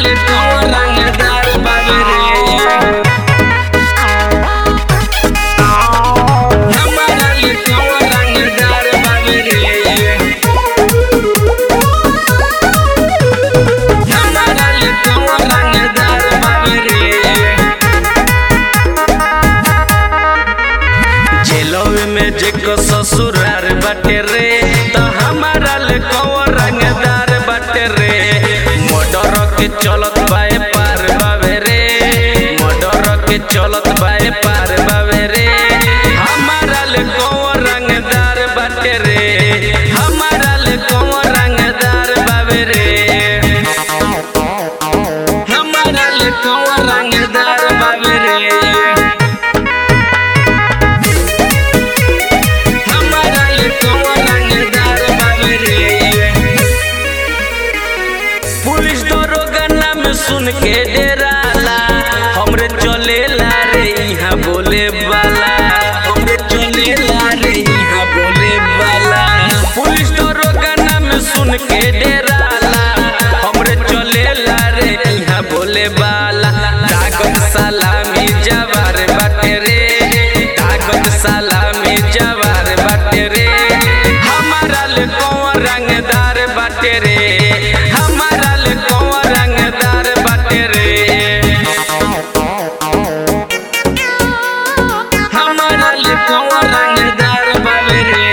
ले कौन रंगदार बाबे रे हमारा ले कौन रंगदार बाबे रे हमारा ले कौन रंगदार बाबे रे जेलवे में जेको ससुरार बाटे रे त हमारा ले कौन रंगदार बाटे रे मर्डर के चलत बाए पार बावे रे मर्डर के चलत बाए पार बावे रे हमारा ले कौन रंगदार बाटे रे हमारा ले कौन रंगदार बावे रे हमारा ले कौन रंगदार बावे रे हमारा ले कौन रंगदार बाबे रे पुलिस दरोगा नाम सुन के डेराला हमरे चलेला रे यहाँ बोले वाला हमरे चलेला रे यहाँ बोले वाला पुलिस दरोगा नाम सुन के डेराला हमरे चलेला रे यहाँ बोले वाला ताकत सलामी जवार बाटे रे ताकत सलामी जवार बाटे रे हमारा ले कौन रंगदार बाटे रे हमारा ले कौन रंगदार बाटे रे हमारा ले कौन रंगदार बाटे रे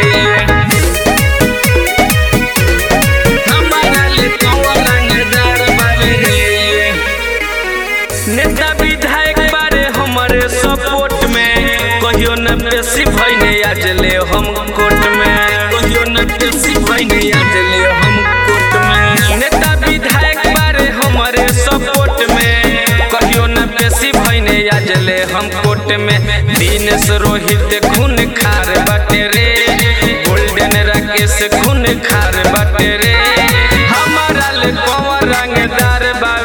हमारा ले कौन रंगदार बाटे रे नेता विधायक बारे हमारे सपोर्ट में कहियो न बेसी भइने आज ले हम कोर्ट में कहियो न बेसी भइने आज ले हम कोर्ट में नेता विधायक बारे हमारे सपोर्ट में कहियो न बेसी भइने आज ले हम कोर्ट में दिनेश रोहित खून खार बाटे रे गोल्डन राकेश खून खार बाटे रे हमारा ले कौन रंगदार बा